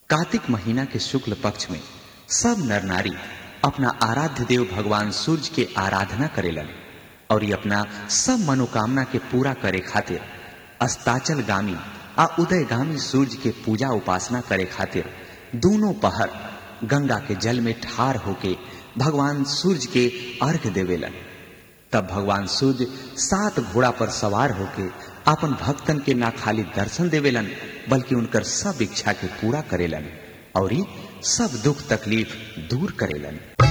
कार्तिक महीना के शुक्ल पक्ष में सब नर नारी अपना आराध्य देव भगवान सूर्य के आराधना करेलन और ये अपना सब मनोकामना के पूरा करे खातिर अस्ताचल गामी आ उदयगामी सूर्य के पूजा उपासना करे खातिर दोनों पहर गंगा के जल में ठार होके भगवान सूर्य के अर्घ देवेलन तब भगवान सूर्य सात घोड़ा पर सवार होके अपन भक्तन के ना खाली दर्शन देवेलन बल्कि उनकर सब इच्छा के पूरा करेलन और सब दुख तकलीफ दूर करेलन